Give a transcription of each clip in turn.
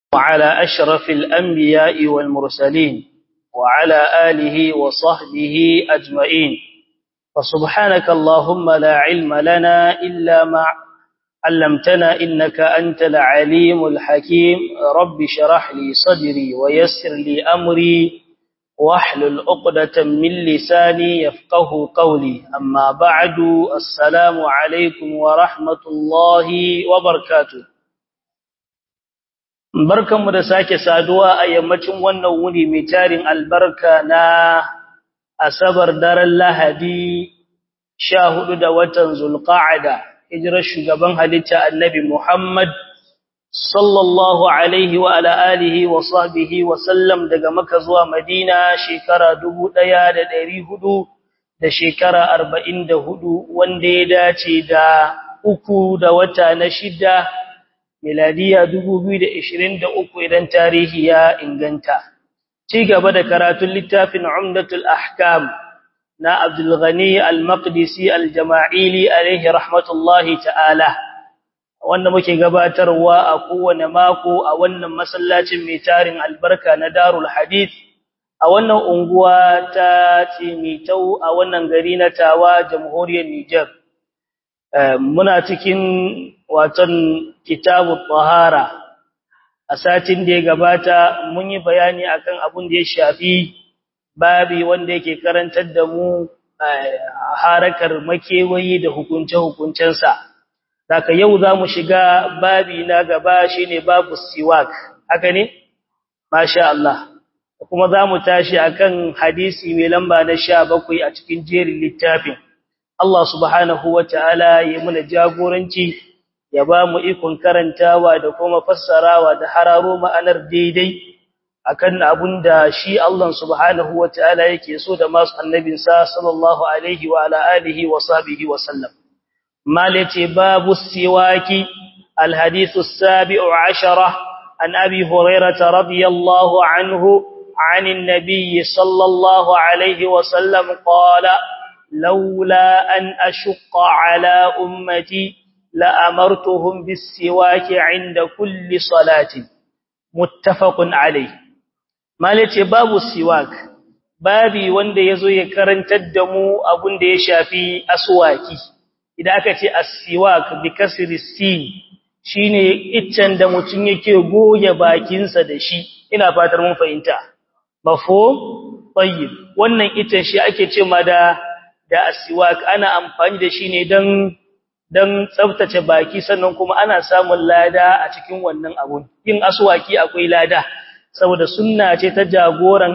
وعلى أشرف الأنبياء والمرسلين وعلى آله وصحبه أجمعين فسبحانك اللهم لا علم لنا إلا ما علمتنا إنك أنت العليم الحكيم رب شرح لي صدري ويسر لي أمري واحلل عقدة من لساني يفقه قولي أما بعد السلام عليكم ورحمة الله وبركاته barkanmu da sake saduwa a yammacin wannan wuni mai tarin albarka na asabar daren lahadi sha hudu da watan zulqa'ada hijirar shugaban halitta annabi muhammad sallallahu alaihi wa ala alihi wa sahbihi wa sallam daga maka zuwa madina shekara dubu ɗaya da ɗari hudu da shekara arba'in da hudu wanda ya dace da uku da wata na shida miladiya 2023 idan tarihi ya inganta ci gaba da karatun littafin umdatul ahkam na Abdul Ghani al-Maqdisi al-Jama'ili alayhi rahmatullahi ta'ala wanda muke gabatarwa a kowane mako a wannan masallacin mai tarin albarka na Darul Hadith a wannan unguwa ta Timitau a wannan gari na Tawa jamhuriyar Niger muna cikin watan kitabu tahara a satin da ya gabata mun yi bayani akan abun da ya shafi babi wanda yake karantar da mu harakar makewayi da hukunce-hukuncensa daga yau za mu shiga babi na gaba shine babu siwak haka ne masha Allah kuma za mu tashi akan hadisi mai lamba na sha bakwai a cikin jerin littafin Allah subhanahu wa ta'ala ya muna jagoranci ya ba mu ikon karantawa da kuma fassarawa da hararo ma'anar daidai akan abun da shi Allah subhanahu wa ta'ala yake so da masu annabinsa sallallahu alaihi wa ala alihi wa sahbihi wa sallam malace babu siwaki الحديث السابع عشرة عن أبي هريرة رضي الله عنه عن النبي صلى الله عليه وسلم قال لولا أن أشق على أمتي لأمرتهم بالسواك عند كل صلاة متفق عليه مالتي باب السواك babi wanda yazo ya karantar da mu abun da ya shafi aswaki idan aka ce as-siwak bi kasri sin shine iccen da mutun yake goge bakinsa da shi ina fatar mun fahimta mafhum tayyib wannan iccen shi ake ce ma da da as-siwak ana amfani da shi ne dan dan tsaftace baki sannan kuma ana samun lada a cikin wannan abun yin aswaki akwai lada saboda sunna ce ta jagoran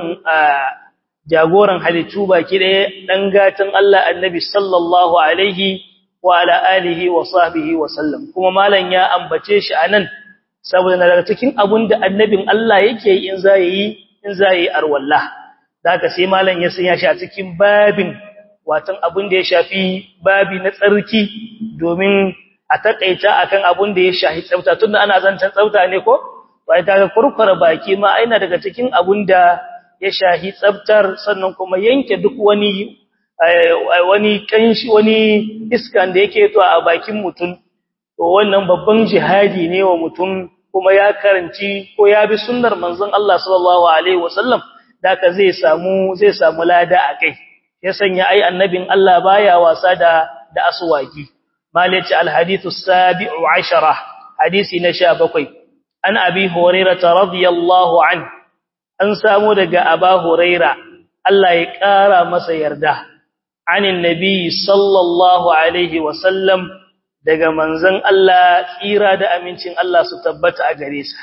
jagoran halittu baki ɗaya dan gatan Allah annabi sallallahu alaihi wa ala alihi wa sahbihi wa sallam kuma malan ya ambace shi anan saboda daga cikin abun da annabin Allah yake in zai in zai arwallah zaka sai malan ya sanya shi a cikin babin watan abun da ya shafi babi na tsarki domin a takaita akan abun da ya shafi tsafta tunda ana zancan tsafta ne ko bai ta kurkura baki ma aina daga cikin abun da ya shafi tsaftar sannan kuma yanke duk wani wani kanshi wani iskan da yake to a bakin mutum to wannan babban jihadi ne wa mutum kuma ya karanci ko ya bi sunnar manzon Allah sallallahu alaihi wasallam daka zai samu zai samu lada akai ya sanya ai annabin Allah baya wasa da da aswaki malaci alhadithu sabi'u ashara hadisi na 17 an abi hurairah radiyallahu an an samu daga aba huraira Allah ya kara masa yarda anin nabi sallallahu alaihi wasallam daga manzon Allah tsira da amincin Allah su tabbata a gare sa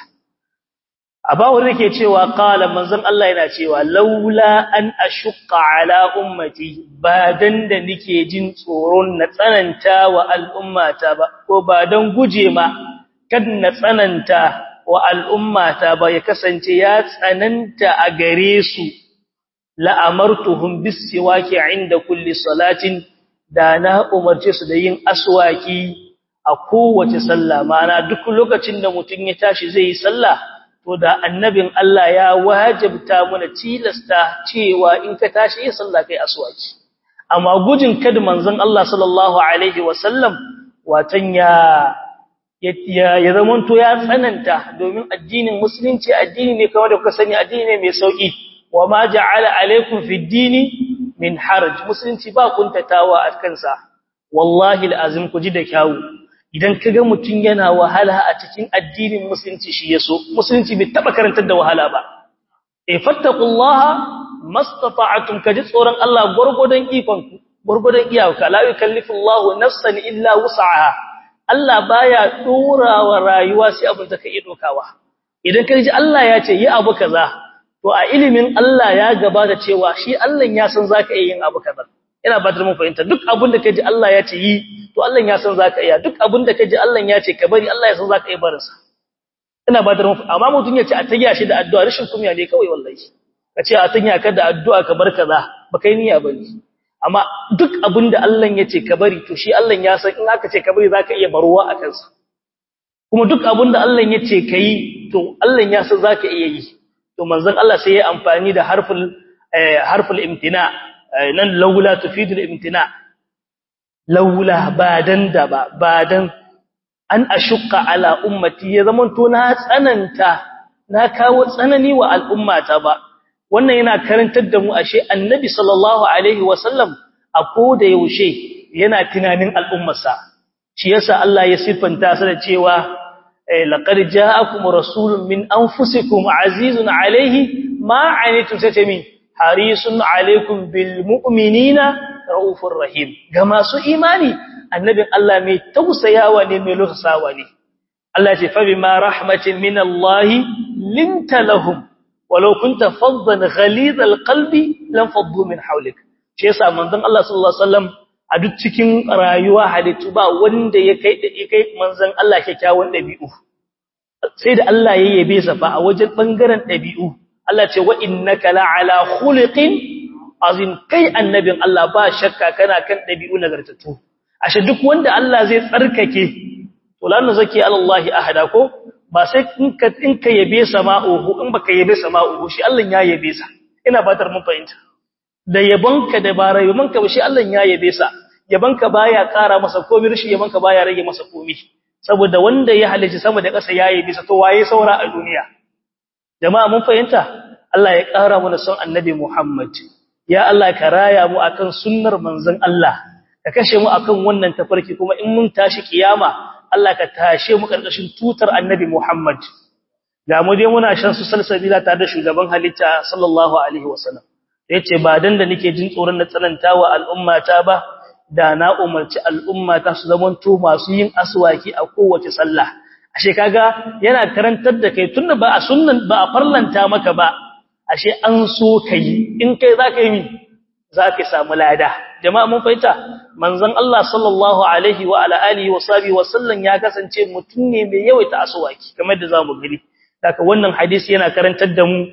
Abawu yake cewa qala manzon Allah yana cewa laula an ashqa ala ummati ba dan da nike jin tsoron na tsananta wa al'ummata ba ko ba dan guje ma kad na tsananta wa al'ummata ba ya kasance ya tsananta a gare su la amartuhum bis siwaki inda kulli salatin da na umarce su da yin aswaki a kowace sallah ma'ana duk lokacin da mutun ya tashi zai yi sallah to da annabin Allah ya wajibta mana tilasta cewa in ka tashi yin sallah kai aswaki amma gujin kada manzon Allah sallallahu alaihi wasallam watan ya ya ya zamanto ya tsananta domin addinin musulunci addini ne kamar da kuka sani addini ne mai sauki wa ma ja'ala alaikum fid dini min haraj musulunci ba kuntatawa a kansa wallahi alazim ku ji da kyawu idan kaga mutun yana wahala a cikin addinin musulunci shi yaso musulunci bai taba karantar da wahala ba e fattaqullaha mastata'tum kaji tsoron Allah gurgudan ikon ku gurgudan iyaka la yukallifullahu nafsan illa wus'aha Allah baya dora wa rayuwa sai abin da ka iya dokawa idan kaji Allah ya ce yi abu kaza to a ilimin Allah ya gabata cewa shi Allah ya san zaka iya yin abu kaza ina ba da mun fahimta duk abin da kaji Allah ya ce yi to Allah ya san zaka iya duk abin da kaji Allah ya ce ka bari Allah ya san zaka iya barin sa ina ba da mun amma mutun ya ce a tagiya shi da addu'a rashin kunya ne kawai wallahi ka ce a tagiya ka da addu'a ka bar kaza ba kai niyya bane amma duk abin da Allah ya ce ka bari to shi Allah ya san in aka ce ka bari zaka iya baruwa a kansa kuma duk abin da Allah ya ce kai to Allah ya san zaka iya yi to manzon Allah sai ya amfani da harful harful imtina nan laula tufidul imtina laula badan da ba badan an ashqa ala ummati ya zaman to na tsananta na kawo tsanani wa al'ummata ba wannan yana karantar da mu ashe annabi sallallahu alaihi wasallam a koda yaushe yana tunanin al'ummarsa shi yasa Allah ya siffanta sa da cewa laqad ja'akum rasulun min anfusikum azizun alaihi ma anitum satami harisun alaikum bil mu'minina raufur rahim ga masu imani annabin Allah mai tausayawa ne mai lusawa ne Allah ce fa bima rahmatin min Allah linta lahum walau kunta faddan ghalidhal qalbi lam faddu min hawlik shi yasa manzon Allah sallallahu alaihi wasallam a duk cikin rayuwa halittu ba wanda ya kai da kai manzon Allah kyakkyawan dabi'u sai da Allah ya yabe sa fa a wajen bangaren dabi'u Allah ce wa innaka la'ala khuliqin azim kai annabin Allah ba shakka kana kan dabi'u nagartatu ashe duk wanda Allah zai tsarkake to lanu zaki alallahi ahada ko ba sai in ka in ka yabe sama'uhu in baka yabe sama'uhu shi Allah ya yabe sa ina batar mun fahimta da yabonka da ba rayuwanka ba shi Allah ya yabe sa yabonka baya ƙara masa komai rishi yabonka baya rage masa komai saboda wanda ya halice sama da ƙasa ya yabe sa to waye saura a duniya jama'a mun fahimta Allah ya ƙara mana son annabi Muhammad ya Allah ka raya mu akan sunnar manzon Allah ka kashe mu akan wannan tafarki kuma in mun tashi kiyama Allah ka tashe mu karkashin tutar annabi Muhammad ga mu dai muna shan su salsabila tare da shugaban halitta sallallahu alaihi wasallam yace ba dan da nake jin tsoron na tsanantawa al'ummata ba da na umarci al'ummata su zamanto masu yin aswaki a kowace sallah ashe kaga yana karantar da kai tunda ba a sunnan ba a farlanta maka ba ashe an so kai in kai zaka yi zaka samu lada jama'a mun fahimta manzon Allah sallallahu alaihi wa ala alihi wa sahbihi wa sallam ya kasance mutum ne mai yawaita aswaki kamar da zamu gani daga wannan hadisi yana karantar da mu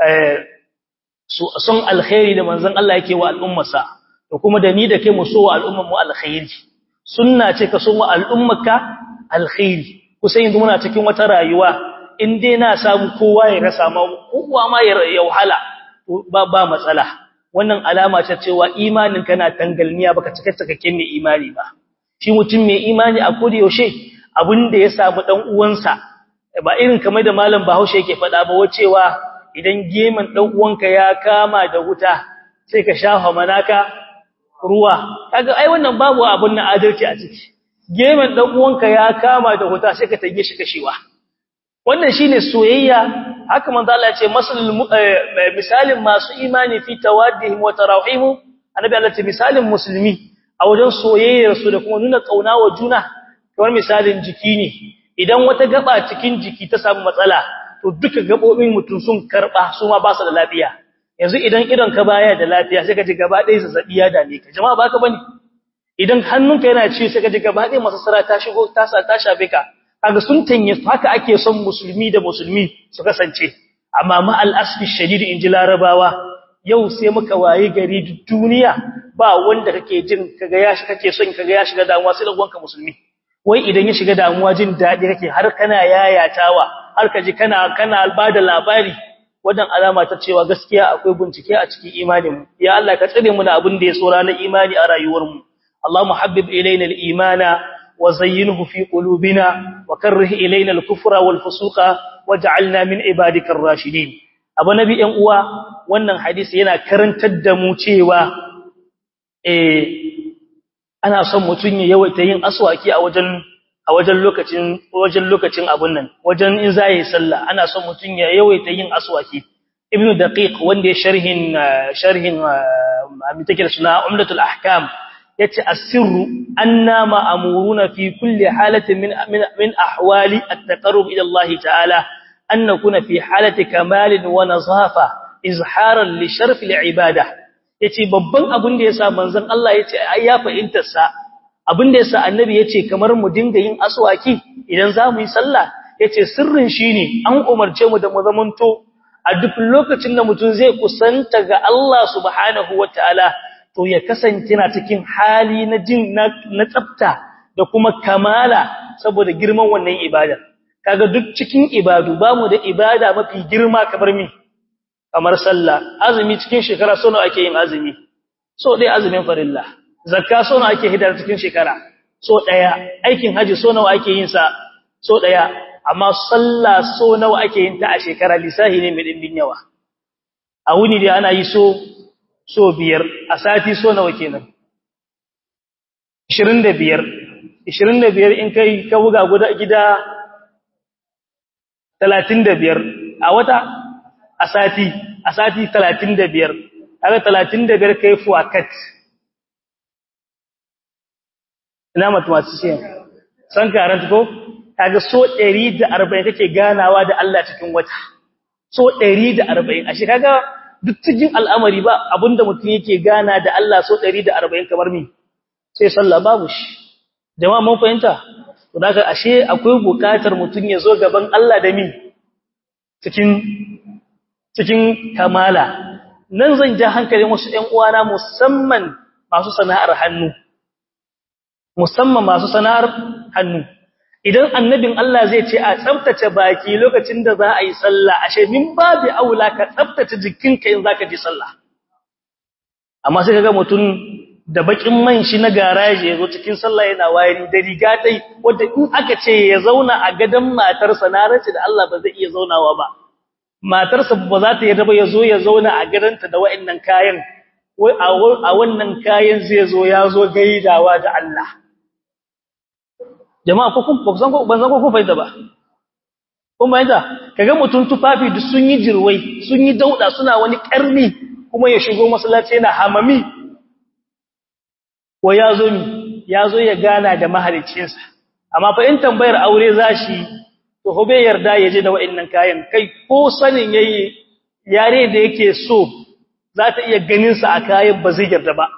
son alkhairi da manzon Allah yake wa al'ummarsa da kuma da ni da kai mu so wa al'ummar mu alkhairi sunna ce ka so wa al'ummarka alkhairi kusan yanzu muna cikin wata rayuwa in dai na samu kowa ya rasa ma kowa ma ya wahala ba ba matsala wannan alama ce cewa imanin kana tangalniya baka cika cikakken mai imani ba shi mutum mai imani a kodi yaushe abin da ya samu dan uwansa ba irin kamar da malam Bahaushe yake faɗa ba wacewa idan geman dan uwanka ya kama da wuta sai ka shafa manaka ruwa kaga ai wannan babu abun na adalci a ciki geman dan uwanka ya kama da wuta sai ka tage shi kashewa wannan shine soyayya haka manzo Allah ya ce masalul misalin masu imani fi tawaddihim wa tarahim annabi Allah ce misalin musulmi a wajen soyayyar su da kuma nuna kauna wa juna kamar misalin jiki ne idan wata gaba cikin jiki ta samu matsala to duka gabobin mutum sun karba su ma ba su da lafiya yanzu idan idon ka baya da lafiya sai ka ji gaba ɗaya zazzabi ya dame ka jama'a baka bane idan hannunka yana ci sai ka ji gaba ɗaya masassara ta shigo ta sa ta shafe ka kaga sun tanye haka ake son musulmi da musulmi su kasance amma ma al-asfi shadid inji larabawa yau sai muka waye gari duniya ba wanda kake jin kaga ya shi kake son kaga ya shiga damuwa sai da musulmi wai idan ya shiga damuwa jin dadi kake har kana yayatawa har ka ji kana kana bada labari wannan alama ta cewa gaskiya akwai bincike a cikin imanin mu ya Allah ka tsare mu da abin da ya tsora na imani a rayuwar mu Allahumma habbib ilayna al-imana وزينه في قلوبنا وكره إلينا الكفر والفسوق وجعلنا من عبادك الراشدين abu nabi ɗan uwa wannan hadisi yana karantar da mu cewa eh ana son mutun ya yawaita yin aswaki a wajen a wajen lokacin wajen lokacin abun nan wajen in zai sallah ana son mutun ya yawaita yin aswaki ibnu daqiq wanda ya sharhin sharhin abin take da suna umdatul ahkam yace asirru anna ma'muruna fi kulli halatin min min ahwali at-taqarrub ila Allah ta'ala an nakuna fi halati kamalin wa nazafa izharan li sharf al-ibadah yace babban abin da yasa manzon Allah yace ai ya fahimtar sa abin da yasa annabi yace kamar mu dinga yin aswaki idan zamu yi sallah yace sirrin shine an umarce mu da mu zamanto a duk lokacin da mutum zai kusanta ga Allah subhanahu wataala to ya kasance na cikin hali na jin na tsafta da kuma kamala saboda girman wannan ibada kaga duk cikin ibadu bamu da ibada mafi girma kamar mi kamar sallah azumi cikin shekara so nawa ake yin azumi so dai azumin farilla zakka so nawa ake hidar cikin shekara so daya aikin haji so nawa ake yin sa so daya amma sallah so nawa ake yin ta a shekara lisahi ne mai dimbin yawa a wuni dai ana yi so so biyar a sati so nawa kenan 25 25 in kai ka buga guda gida 35 a wata a sati a sati 35 kaga 35 kai fuakat ina mathematician san karanta ko kaga so 140 kake ganawa da Allah cikin wata so 140 ashe kaga duk cikin al'amari ba abinda mutum yake gana da Allah so 140 kamar mi sai sallah babu shi jama'a mun fahimta to daga ashe akwai bukatar mutum ya zo gaban Allah da mi cikin cikin kamala nan zan ja hankalin wasu ƴan uwana musamman masu sana'ar hannu musamman masu sana'ar hannu idan annabin Allah zai ce a tsaftace baki lokacin da za a yi sallah ashe min babu aula ka tsaftace jikinka in zaka je sallah amma sai kaga mutum da bakin man shi na garaje yazo cikin sallah yana wayari da riga dai wanda in aka ce ya zauna a gadan matarsa na race da Allah ba zai iya zaunawa ba matarsa ba za ta yarda ba yazo ya zauna a gadanta da wayannan kayan wai a wannan kayan zai zo ya zo gaidawa da Allah jama'a ko kun san ko ban san ko kun fahimta ba kun fahimta kaga mutun tufafi duk sun yi jirwai sun yi dauda suna wani karni kuma ya shigo masallaci yana hamami wa yazo mi yazo ya gana da mahaliccinsa amma fa in tambayar aure zashi to hobe yarda yaje da wa'annan kayan kai ko sanin yayi yare da yake so za ta iya ganin sa a kayan ba zai yarda ba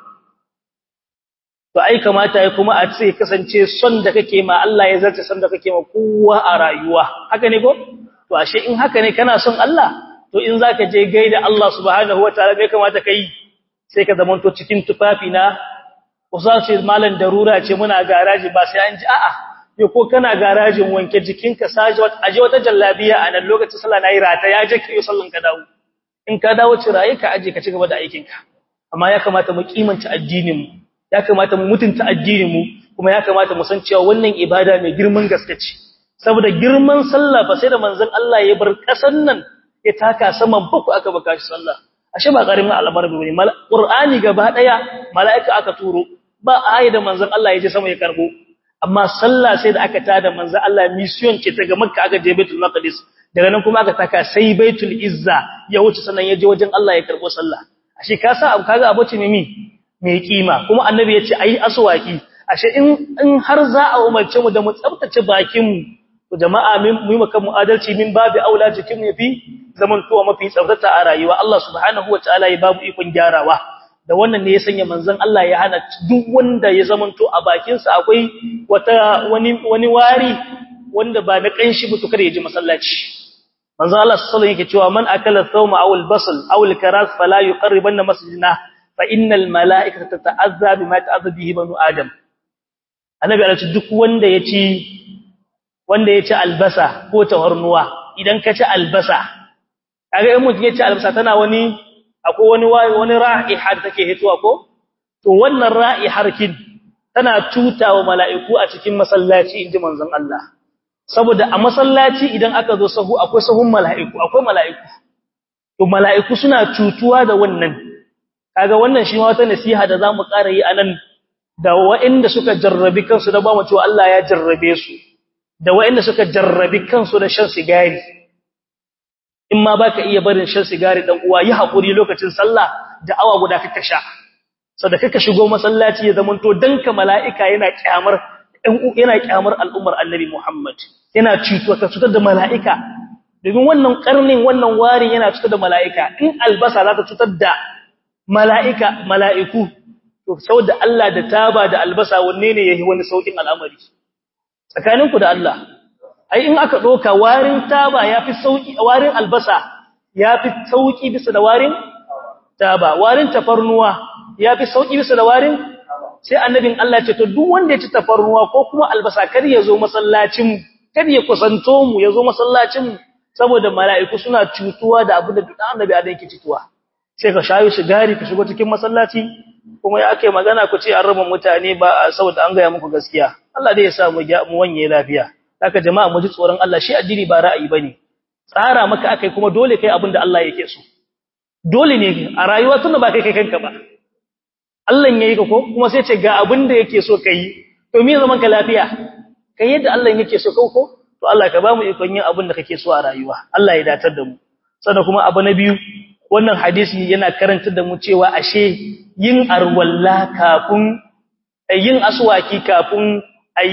to ai kamata ya kuma a ce kasance son da kake ma Allah ya zarta son da kake ma kowa a rayuwa haka ne ko to ashe in haka ne kana son Allah to in zaka je gaida Allah subhanahu wataala bai kamata kai sai ka zamanto cikin tufafi na kusa ce malan darura ce muna garaji ba sai an ji a'a yo ko kana garajin wanke jikinka saje wata aje wata jallabiya a nan lokacin sallah nayi rata ya je kai sallan ka dawo in ka dawo ciraye ka aje ka ci gaba da aikinka amma ya kamata mu kimanta addinin mu ya kamata mu mutunta addinin mu kuma ya kamata mu san cewa wannan ibada mai girman gaske ce saboda girman sallah fa sai da manzon Allah ya bar kasan nan ya taka saman baku aka baka shi sallah ashe ba karimin al'amar bane qur'ani gaba daya mala'ika aka turo ba ayi da manzon Allah ya je sama ya karbo amma sallah sai da aka tada manzon Allah mission ce ta ga makka aka je baitul maqdis daga nan kuma aka taka sai baitul izza ya wuce sannan ya je wajen Allah ya karbo sallah ashe ka sa kaga abace ne mi mai kima kuma annabi yace ayi aswaki ashe in in har za a umarce mu da mu tsaftace bakin mu to jama'a mu yi maka mu'adalci min babu aula jikin mu yafi zaman to mafi tsaftata a rayuwa Allah subhanahu wataala ya babu ikon gyarawa da wannan ne ya sanya manzon Allah ya hana duk wanda ya zaman to a bakin sa akwai wata wani wani wari wanda ba na kanshi ba to kada ya ji masallaci manzon Allah sallallahu alaihi wasallam yake cewa man akala thawma aw al-basal aw al-karas fala yuqarribanna masjidina fa innal mala'ikata tata'azza bima ta'azza bihi banu adam annabi Allah duk wanda yaci wanda yaci albasa ko tawarnuwa idan ka ci albasa kaga in mutum yaci albasa tana wani akwai wani wani ra'iha da take hitowa ko to wannan ra'ihar kin tana tutawa mala'iku a cikin masallaci inji manzon Allah saboda a masallaci idan aka zo sahu akwai sahun mala'iku akwai mala'iku to mala'iku suna cutuwa da wannan kaga wannan shi ma wata nasiha da zamu ƙara yi anan da waɗanda suka jarrabi kansu da ba mu cewa Allah ya jarrabe su da waɗanda suka jarrabi kansu da shan sigari in ma baka iya barin shan sigari dan uwa yi hakuri lokacin sallah da awa guda kaka sha saboda kaka shigo masallaci ya zamanto danka mala'ika yana kyamar yana kyamar al'ummar annabi Muhammad yana cutuwa ka cutar da mala'ika domin wannan karnin wannan warin yana cutar da mala'ika in albasa za ta cutar da mala'ika mala'iku to saboda Allah da taba da albasa wanne ne yayi wani saukin al'amari tsakaninku da Allah ai in aka doka warin taba yafi sauki warin albasa yafi sauki bisa da warin taba warin tafarnuwa yafi sauki bisa da warin sai annabin Allah ya ce to duk wanda ya ci tafarnuwa ko kuma albasa kar ya zo masallacin mu kar ya kusanto mu ya zo masallacin mu saboda mala'iku suna cutuwa da abu da duk annabi adam yake cutuwa sai ka shayo sigari ka shigo cikin masallaci kuma ya ake magana ku ce an raba mutane ba saboda an gaya muku gaskiya Allah dai ya sa mu mu wanye lafiya haka jama'a mu ji tsoron Allah shi addini ba ra'ayi bane tsara maka akai kuma dole kai abin da Allah yake so dole ne a rayuwa tunda ba kai kai kanka ba Allah yayi ka ko kuma sai ce ga abin da yake so kai to me zaman ka lafiya kai yadda Allah yake so ko ko to Allah ka ba mu ikon yin abin da kake so a rayuwa Allah ya datar da mu sannan kuma abu na biyu wannan hadisi yana karantar da mu cewa ashe yin arwalla kafin yin aswaki kafin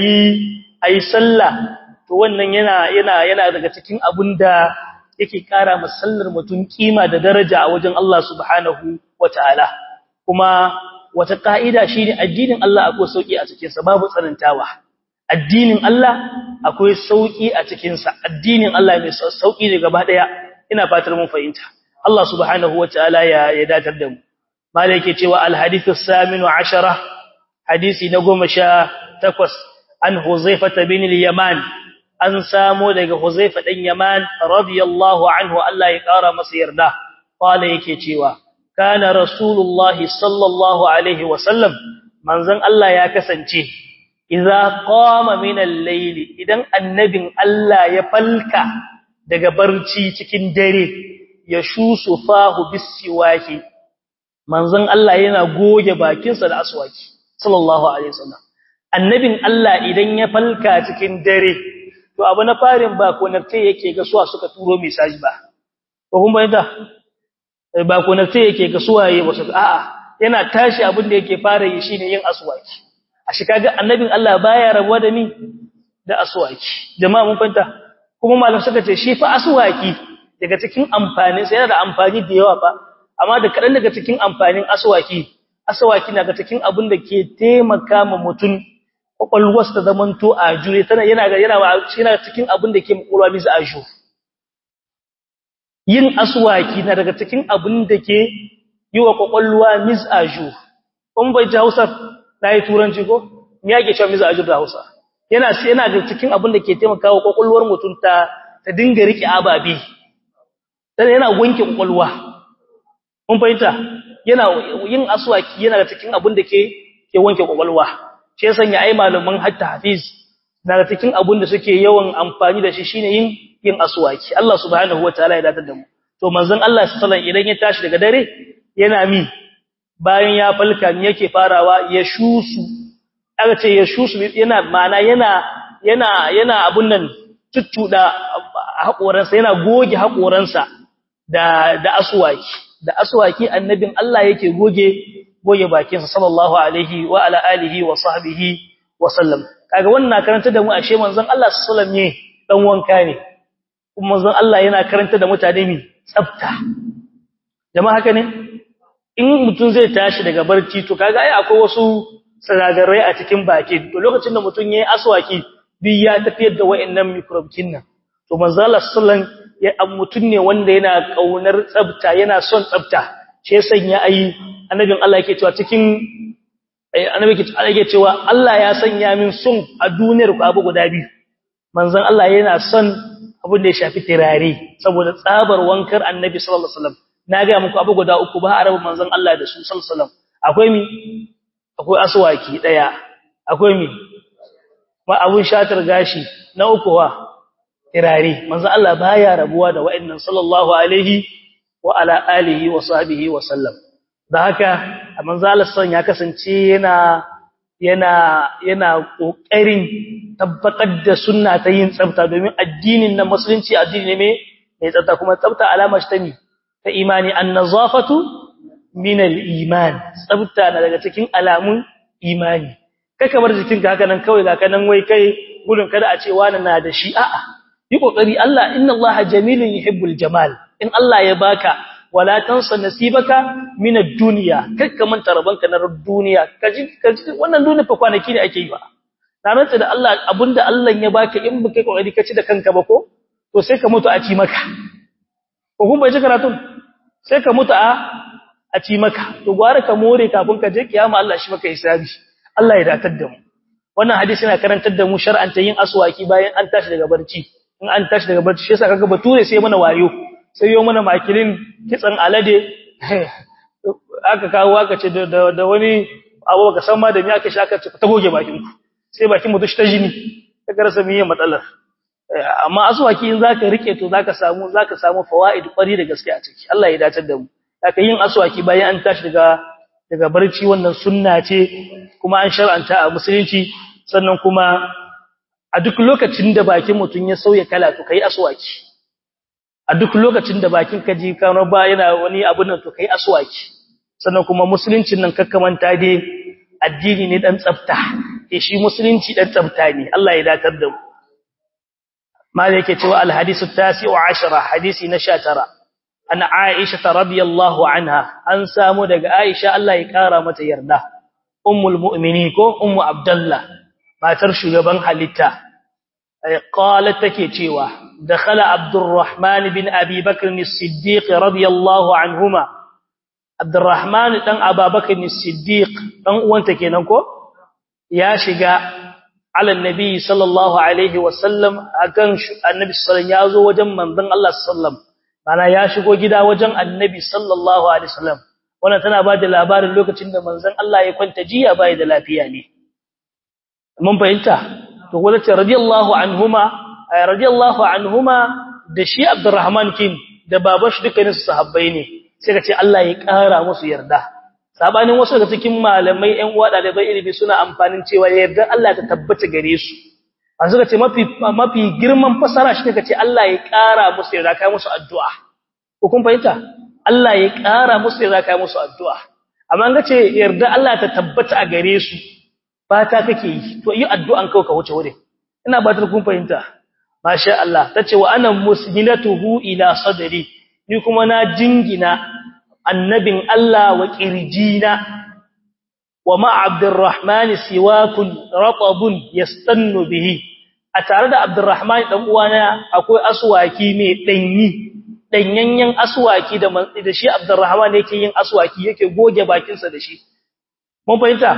ayi ayi sallah to wannan yana yana yana daga cikin abinda yake kara masallar mutum kima da daraja a wajen Allah subhanahu wataala kuma wata kaida shine addinin Allah akwai sauki a cikin sa babu tsanantawa addinin Allah akwai sauki a cikin sa addinin Allah mai sauki ne gaba daya ina fatar mun fahimta Allah subhanahu wataala ya ya datar da mu malai yake cewa al hadithu saminu ashara hadisi na 18 an Huzaifa bin al-Yaman an samo daga Huzaifa dan Yaman radiyallahu anhu Allah ya kara masa yarda qala yake cewa kana rasulullahi sallallahu alaihi wasallam manzon Allah ya kasance idza qama min al-layl idan annabin Allah ya falka daga barci cikin dare ya shusu fahu bisiwaki manzon Allah yana goge bakinsa da aswaki sallallahu alaihi wasallam annabin Allah idan ya falka cikin dare to abu na farin ba konakte yake ga suwa suka turo message ba ko kun bayyana ba konakte yake ga suwaye wasu a'a yana tashi abin da yake fara yi shine yin aswaki a shi kaga annabin Allah baya rabuwa da ni da aswaki jama'a mun fahimta kuma malam suka ce shi fa aswaki daga cikin amfanin sa yana da amfani da yawa fa amma da kadan daga cikin amfanin aswaki aswaki na ga cikin abin da ke taimaka ma mutum kwakwalwarsa ta zamanto a jure tana yana yana yana cikin abin da ke kwakwalwa bisa a jure yin aswaki na daga cikin abin da ke yi wa kwakwalwa mis a jure kun bai ji Hausa yi turanci ko me yake cewa mis a jure da Hausa yana yana da cikin abin da ke taimaka wa kwakwalwar mutum ta ta dinga rike ababe dan yana wanke kwakwalwa kun fahimta yana yin aswaki yana da cikin abin da ke ke wanke kwakwalwa shi ya sanya ai malaman hatta hafiz daga cikin abin da suke yawan amfani da shi shine yin yin aswaki Allah subhanahu wataala ya datar da mu to manzon Allah sallallahu idan ya tashi daga dare yana mi bayan ya falka ne yake farawa ya shusu aka ce ya shusu yana mana yana yana yana abun nan tuttuda hakoransa yana goge hakoransa da da aswaki da aswaki annabin Allah yake goge goge bakinsa sallallahu alaihi wa ala alihi wa sahbihi wa sallam kaga wannan karanta da mu ashe manzon Allah sallallahu alaihi dan wanka ne kuma manzon Allah yana karanta da mutane mi tsafta jama'a haka ne in mutum zai tashi daga barci to kaga ai akwai wasu sanadarai a cikin baki to lokacin da mutum yayi aswaki bi ya tafiyar da wayannan microbe nan to manzon Allah sallallahu alaihi ya mutum ne wanda yana kaunar tsafta yana son tsafta shi ya sanya ayi annabin Allah yake cewa cikin annabi yake cewa Allah ya sanya min son a duniyar ku abu guda biyu manzon Allah yana son abin da ya shafi tirare saboda tsabar wankar annabi sallallahu alaihi wasallam na ga muku abu guda uku ba arabu manzon Allah da su sallallahu alaihi wasallam akwai mi akwai aswaki daya akwai mi ma abun shatar gashi na uku wa tirare manzo Allah baya rabuwa da wa'annan sallallahu alaihi wa ala alihi wa sahbihi wa sallam da haka manzo Allah san ya kasance yana yana yana kokarin tabbatar da sunna ta yin tsafta domin addinin na musulunci addini ne mai tsafta kuma tsafta alama ce ta mi ta imani an-nazafatu min al-iman tsafta na daga cikin alamun imani kai kamar jikinka haka nan kawai ga kanan wai kai gudun kada a ce wani na da shi a'a yi kokari Allah inna Allah jamilun yuhibbul jamal in Allah ya baka wala tansa nasibaka min ad-dunya kakka manta rabanka na duniya kaji kaji wannan duniya fa kwanaki ne ake yi ba na rantsa da Allah abinda Allah ya baka in baka kokari ka ci da kanka ba ko to sai ka mutu a ci maka ko kun bai ji karatun sai ka mutu a a ci maka to gwara ka more kafin ka je kiyama Allah shi maka hisabi Allah ya datar da mu wannan hadisi yana karantar da mu shar'anta yin aswaki bayan an tashi daga barci in an tashi daga barci shi yasa kaga bature sai mana wayo sai yo mana makilin kitsan alade aka kawo aka ce da da wani abu baka san ma da me aka shaka ce ta goge bakin ku sai bakin mutu shi ta jini ta garasa miye matsalar amma aswaki in zaka rike to zaka samu zaka samu fawaid kwari da gaske a ciki Allah ya dace da mu haka yin aswaki bayan an tashi daga daga barci wannan sunna ce kuma an shar'anta a musulunci sannan kuma a duk lokacin da bakin mutun ya sauya kala to kai aswaki a duk lokacin da bakin ka ji kano ba yana wani abu nan to kai aswaki sannan kuma musuluncin nan kakkamanta dai addini ne dan tsafta eh shi musulunci dan tsafta ne Allah ya datar da mu mal yake cewa al hadisu tasi'u 10 hadisi na 19 an Aisha radiyallahu anha an samu daga Aisha Allah ya kara mata yarda ummul mu'minin ko ummu abdullah matar shugaban halitta qalat take cewa dakhala abdurrahman bin abi bakr as-siddiq radiyallahu anhuma abdurrahman dan ababakr as-siddiq dan uwanta kenan ko ya shiga ala annabi sallallahu alaihi wasallam akan annabi sallallahu ya zo wajen manzon Allah sallallahu mana ya shigo gida wajen annabi sallallahu alaihi wasallam wannan tana ba da labarin lokacin da manzon Allah ya kwanta jiya bai da lafiya ne mun fahimta to wala ce radiyallahu anhuma ay radiyallahu anhuma da shi Abdurrahman kin da baban shi dukkanin su sahabbai ne sai ka ce Allah ya kara musu yarda sabanin wasu daga cikin malamai ƴan uwa da bai ilimi suna amfanin cewa yarda Allah ta tabbata gare su an suka ce mafi mafi girman fasara shi kace Allah ya kara musu yarda kai musu addu'a ko kun fahimta Allah ya kara musu yarda kai musu addu'a amma an ga ce yarda Allah ta tabbata a gare su fata kake yi to yi addu'an kawai ka wuce wurin ina ba ta kun fahimta masha Allah tace wa ana musnilatuhu ila sadri ni kuma na jingina annabin Allah wa kirjina wa ma abdurrahman siwakun ratabun yastannu bihi a tare da abdurrahman dan uwana akwai aswaki mai danyi danyanyen aswaki da da shi abdurrahman yake yin aswaki yake goge bakinsa da shi mun fahimta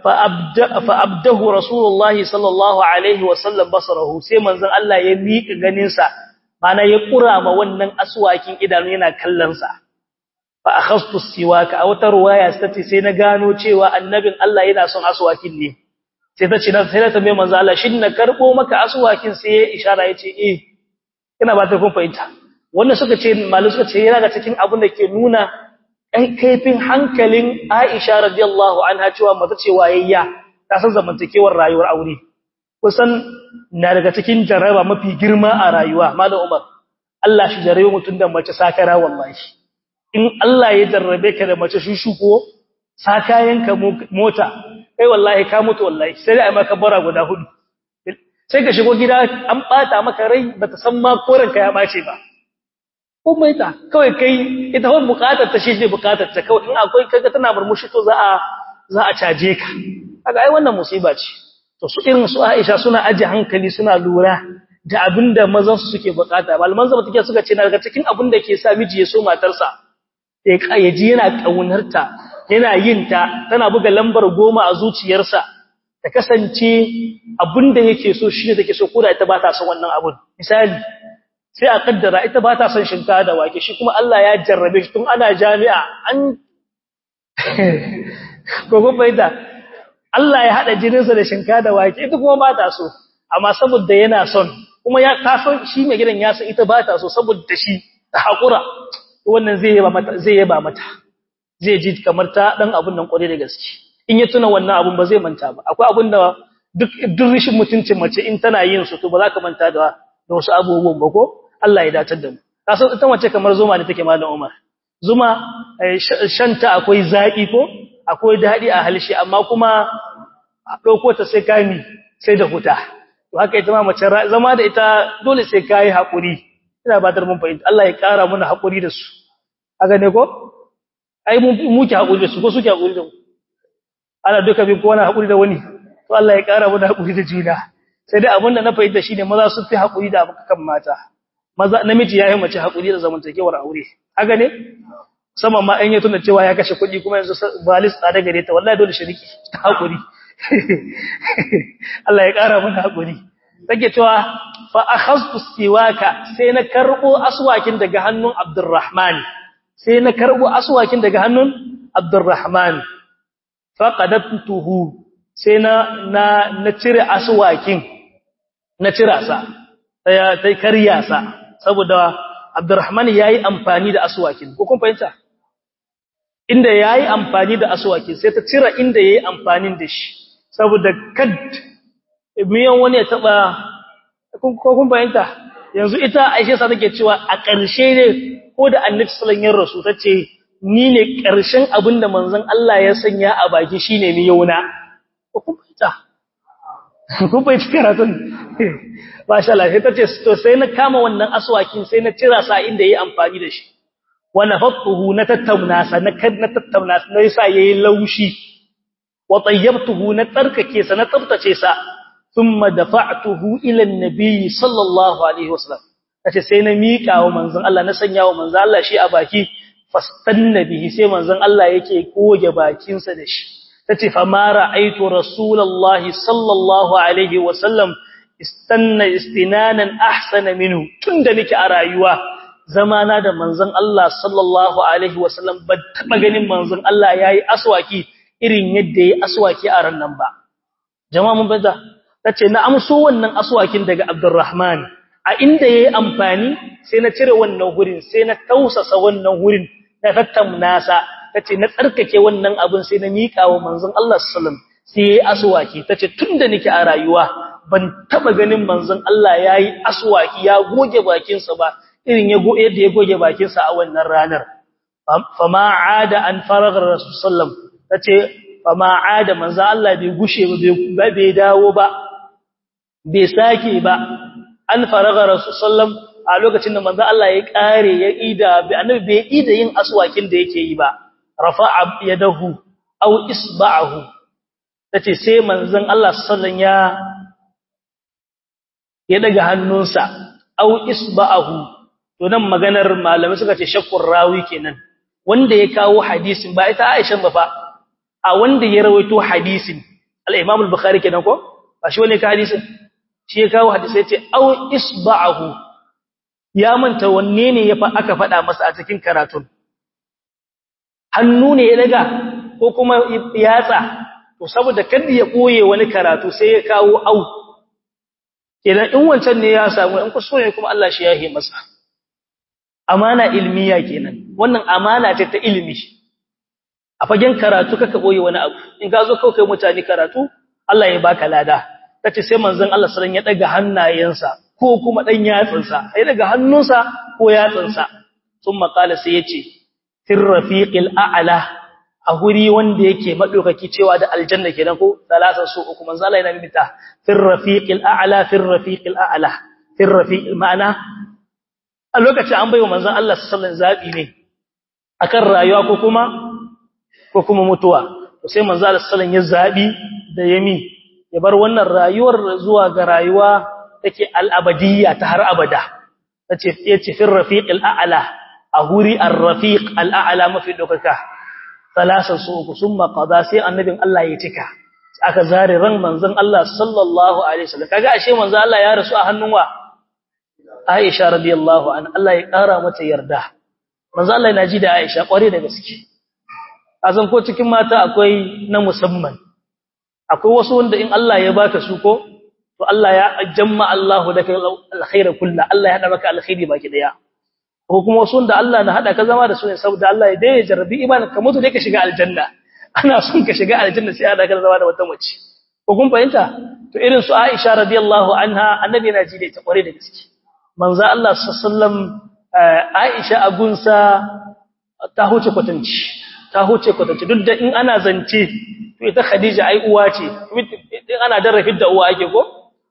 fa abdahu rasulullahi sallallahu alaihi wasallam basarahu sai manzon Allah ya miƙa ganinsa mana ya kura ma wannan aswakin idanu yana kallon sa fa akhastu siwaka a wata ruwaya tace sai na gano cewa annabin Allah yana son aswakin ne sai ta ce sai ta tambaye manzon Allah shin na karbo maka aswakin sai ya ishara yace eh ina ba ta kun fahimta wannan suka ce malu suka ce yana da cikin abin da ke nuna ɗan kaifin hankalin Aisha radiyallahu anha cewa mata ce wayayya ta san zamantakewar rayuwar aure kusan na daga cikin jaraba mafi girma a rayuwa malam Umar Allah shi jarabe mutun da mace sakara wallahi in Allah ya jarrabe ka da mace shushuko sakayenka mota kai wallahi ka mutu wallahi sai dai maka bara guda hudu sai ka shigo gida an bata maka rai bata san ma koranka ya bace ba kuma ita kawai kai ita wani bukatar ta shi ne bukatar ta kawai in akwai kaga tana murmushi to za a za a caje ka kaga ai wannan musiba ce to su irin su Aisha suna aje hankali suna lura da abinda mazan su suke bukata malaman zama take suka ce na daga cikin abinda ke sa miji ya so matarsa ya kayaji yana kaunarta yana yin ta tana buga lambar goma a zuciyarsa ta kasance abinda yake so shine take so koda ita ba ta son wannan abun misali sai a kaddara ita ba ta son shinkafa da wake shi kuma Allah ya jarrabe shi tun ana jami'a an gogo faida Allah ya hada jininsa da shinka da wake ita kuma ba ta so amma saboda yana son kuma ya ta son shi mai gidan ya san ita ba ta so saboda shi ta hakura wannan zai yaba mata zai yaba mata zai ji kamar ta dan abun nan kware da gaske in ya tuna wannan abun ba zai manta ba akwai abun da duk duk rishin mutuncin mace in tana yin su to ba za ka manta da da wasu abubuwan ba ko Allah ya datar da mu kasan ita mace kamar zuma ne take malam Umar zuma shanta akwai zaki ko akwai dadi a halshi amma kuma a dauko ta sai kami sai da huta to haka ita ma mace zama da ita dole sai kai hakuri ina ba dar mun fahimta Allah ya kara mana hakuri da su haka ne ko ai mu muke hakuri da su ko suke hakuri da mu ana duka bin kowa hakuri da wani to Allah ya kara mana hakuri da juna sai dai abinda na fahimta shine maza sun fi hakuri da kan mata maza namiji yayi mace hakuri da zamantakewar aure haka ne sama ma an yi tunda cewa ya kashe kuɗi kuma yanzu balis tsada gare ta wallahi dole shiriki ta hakuri Allah ya kara mana hakuri take cewa fa akhadtu siwaka sai na karbo aswakin daga hannun Abdurrahman sai na karbo aswakin daga hannun Abdurrahman fa qadabtuhu sai na na na cire aswakin na cira sa ya tai kariya sa saboda Abdurrahman yayi amfani da aswakin ko kun fahimta inda yayi amfani da aswakin sai ta cira inda yayi amfanin da shi saboda kad miyan wani ya taba ko kun fahimta yanzu ita Aisha sa take cewa a ƙarshe ne ko da Annabi sallallahu alaihi wasallam tace ni ne ƙarshen abinda manzon Allah ya sanya a baki shine miyona ko kun fahimta kun fahimta karatun masha Allah sai tace to sai na kama wannan aswakin sai na cira sa inda yayi amfani da shi wa nafattuhu na tattauna sa na kad na tattauna sa na yasa yayi laushi wa tayyabtuhu na tsarkake sa na tsaftace sa thumma dafa'tuhu ila an-nabi sallallahu alaihi wasallam tace sai na mika wa manzon Allah na sanya wa manzon Allah shi a baki fastanna bihi sai manzon Allah yake goge bakin sa da shi tace fa ma ra'aytu rasulullahi sallallahu alaihi wasallam istanna istinanan ahsana minhu tunda nake a rayuwa zamana da manzon Allah sallallahu alaihi wasallam ban taba ganin manzon Allah yayi aswaki irin yadda yayi aswaki a ran nan ba jama'a mun bada tace na amso wannan aswakin daga Abdurrahman a inda yayi amfani sai na cire wannan hurin sai na tausasa wannan hurin na tattamna sa tace na tsarkake wannan abin sai na mika wa manzon Allah sallallahu alaihi wasallam sai yayi aswaki tace tunda nake a rayuwa ban taba ganin manzon Allah yayi aswaki ya goge bakin sa ba irin ya go yadda ya goge bakin sa a wannan ranar fama aada an faraga rasul sallam tace fama aada manzon Allah bai gushe ba bai dawo ba bai sake ba an faraga rasul sallam a lokacin da manzon Allah ya kare ya ida bi annabi bai ida yin aswakin da yake yi ba rafa'a yadahu aw isba'ahu tace sai manzon Allah sallan ya ya daga hannunsa aw isba'ahu to nan maganar malamai suka ce shakkur rawi kenan wanda ya kawo hadisin ba ita Aisha ba fa a wanda ya rawaito hadisin al-Imam al-Bukhari kenan ko ba shi wanda ya kawo hadisin shi ya kawo hadisi yace aw isba'ahu ya manta wanne ne ya fa aka faɗa masa a cikin karatun hannu ne ya daga ko kuma yatsa to saboda kada ya koye wani karatu sai ya kawo au kenan in wancan ne ya samu in kuskure kuma Allah shi yahe masa amana ilmiya kenan wannan amana ce ta ilimi a fagen karatu kaka koye wani abu in ka zo kai mutane karatu Allah ya baka lada tace sai manzon Allah sallallahu alaihi wasallam ya daga hannayensa ko kuma dan yatsinsa ya daga hannunsa ko yatsinsa thumma qala sai yace fir rafiqil a'la a guri wanda yake madaukaki cewa da aljanna kenan ko salasan su uku manzo Allah yana mimita fir rafiqil a'la fir rafiqil a'la fir rafiqil ma'ana a lokacin an bayyana manzon Allah sallallahu alaihi zabi ne akan rayuwa ko kuma ko kuma mutuwa to sai manzo Allah sallallahu ya zabi da yami ya bar wannan rayuwar zuwa ga rayuwa take al-abadiyya ta har abada tace yace fir rafiqil a'la a guri ar-rafiq al-a'la mafi dokaka salasan su uku summa qada sai annabin Allah ya cika aka zare ran manzon Allah sallallahu alaihi wasallam kaga ashe manzon Allah ya rasu a hannun wa Aisha radiyallahu anha Allah ya kara mata yarda manzon Allah yana ji da Aisha kware da gaske azan ko cikin mata akwai na musamman akwai wasu wanda in Allah ya baka su ko to Allah ya jamma Allahu laka alkhaira kullu Allah ya hada maka alkhairi baki daya ko kuma wasu wanda Allah na hada ka zama da su ne saboda Allah ya dai jarrabi imanin ka mutu dai ka shiga aljanna ana son ka shiga aljanna sai hada ka zama da wata mace ko kun fahimta to irin su Aisha radiyallahu anha annabi yana ji da ita kware da gaske manzo Allah sallallahu alaihi wasallam Aisha agunsa ta huce kwatanci ta huce kwatanci duk da in ana zance to ita Khadija ai uwa ce in ana dara fidda uwa ake ko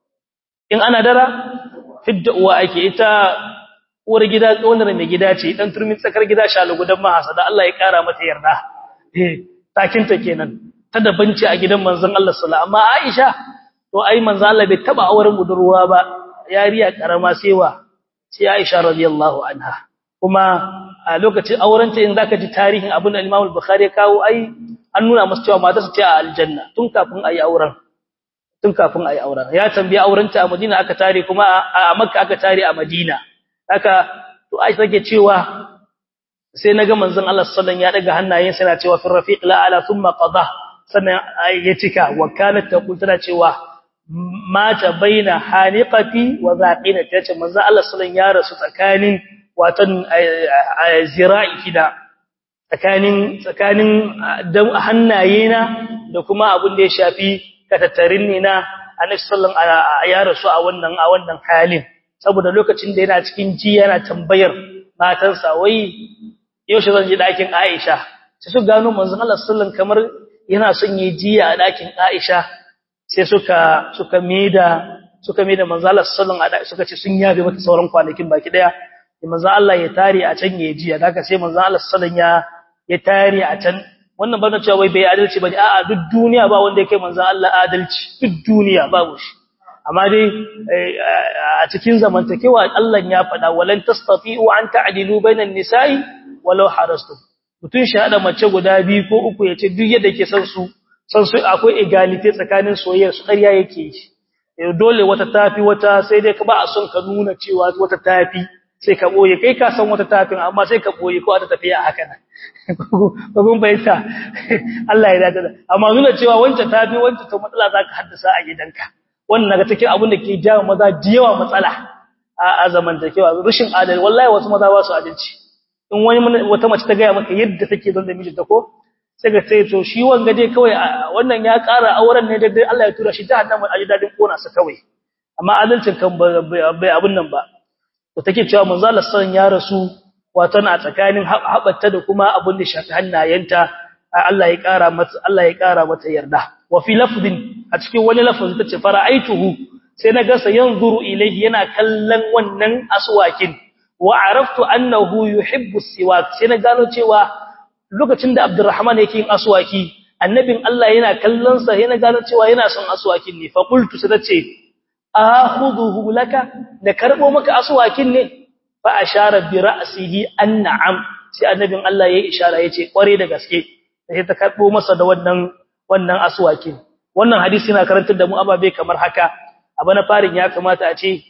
in ana dara fidda uwa ake ita uwar gida wannan mai gida ce dan turmin tsakar gida shalu gudan mahasa da Allah ya kara mata yarda eh takinta kenan ta da banci a gidan manzon Allah sallallahu amma Aisha to ai manzon Allah bai taba auren budurwa ba yariya karama sai wa sai Aisha radiyallahu anha kuma a lokacin aurenta in zaka ji tarihin abin da Imam al-Bukhari ya kawo ai an nuna masa cewa mata su ce a aljanna tun kafin ayi auren tun kafin ayi auren ya tambaye aurenta a Madina aka tare kuma a Makka aka tare a Madina haka to Aisha take cewa sai naga manzon Allah sallallahu alaihi wasallam ya daga hannayensa yana cewa fi rafiq la ala thumma qada sannan ya cika wa kanat taqul tana cewa mata baina haniqati wa zaqina tace manzon Allah sallallahu ya rasu tsakanin watan zira'i kida tsakanin tsakanin hannayena da kuma abin da ya shafi katattarin ne na annabi sallallahu ya rasu a wannan a wannan halin saboda lokacin da yana cikin ji yana tambayar matansa wai yaushe zan je dakin Aisha sai su gano manzon Allah sallallahu kamar yana son yi jiya a dakin Aisha sai suka suka mida suka mida manzon Allah sallallahu suka ce sun yabe mata sauran kwanakin baki daya manzon Allah ya tare a can ya jiya daga sai manzon Allah sallallahu ya ya tare a can wannan ba na cewa wai bai adalci bane a'a duk duniya ba wanda yake manzon Allah adalci duk duniya babu shi amma dai a cikin zamantakewa Allah ya faɗa walan tastati'u an ta'dilu bainan nisa'i walau harastu mutun shahada mace guda biyu ko uku yace duk yadda ke san su san su akwai egality tsakanin soyayya su ƙarya yake yi dole wata tafi wata sai dai ka ba a son ka nuna cewa wata tafi sai ka boye kai ka san wata tafin amma sai ka boye ko ta tafiya haka nan ko kun bayyana Allah ya dace amma nuna cewa wancan tafi wancan to matsala zaka haddasa a gidanka wannan naga cikin abin da ke jawo maza diyawa matsala a zamantakewa rushin adalci wallahi wasu maza ba su adalci in wani wata mace ta gaya maka yadda take don da mijinta ko sai ga sai to shi wanga dai kawai wannan ya ƙara auren ne da dai Allah ya tura shi jahannama a jidadin kona sa kawai amma adalcin kan bai abun nan ba to take cewa manzo Allah sallan ya rasu wato na tsakanin habatta da kuma abun da shafi hannayenta Allah ya ƙara mata Allah ya ƙara mata yarda wa fi lafdin a cikin wani lafazi tace fara'aituhu sai na ga sa yanzuru ilayhi yana kallon wannan aswakin wa araftu annahu yuhibbu siwak sai na gano cewa lokacin da Abdurrahman yake yin aswaki annabin Allah yana kallon sa yana gano cewa yana son aswakin ne fa qultu sai tace akhuduhu laka da karbo maka aswakin ne fa ashara bi ra'sihi an'am sai annabin Allah yayi ishara yace kware da gaske sai ta karbo masa da wannan wannan aswakin wannan hadisi yana karantar da mu ababe kamar haka abu na farin ya kamata a ce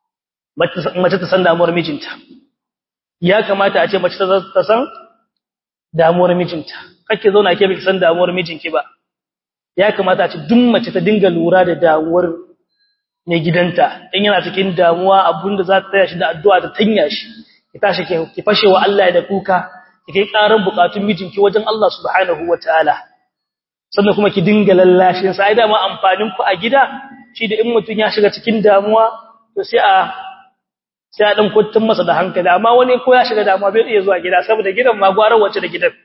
mace ta san damuwar mijinta ya kamata a ce mace ta san damuwar mijinta kake zauna ke biki san damuwar mijinki ba ya kamata a ce duk mace ta dinga lura da damuwar mai gidanta in yana cikin damuwa abinda za ta taya shi da addu'a ta tanya shi ki tashi ki fashe wa Allah da kuka ki kai karar bukatun mijinki wajen Allah subhanahu wataala sannan kuma ki dinga lallashin sa ai da ma amfanin ku a gida shi da in mutun ya shiga cikin damuwa to sai a sai a dan kuntun masa da hankali amma wani ko ya shiga damuwa bai iya zuwa gida saboda gidan ma gwarar wace da gidan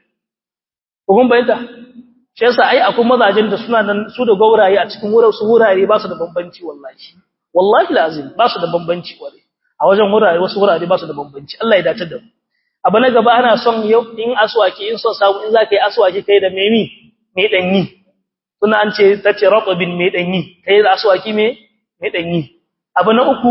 kun bayyana shi yasa ai akwai mazajin da suna nan su da gauraye a cikin wurin su wurare ba su da bambanci wallahi wallahi lazim ba su da bambanci ware a wajen wurare wasu wurare ba su da bambanci Allah ya dace da mu abu na gaba ana son yau in aswaki in so samu in zaka yi aswaki kai da memi mai danyi suna an ce tace ratbin mai danyi kai da aswaki mai mai danyi abu na uku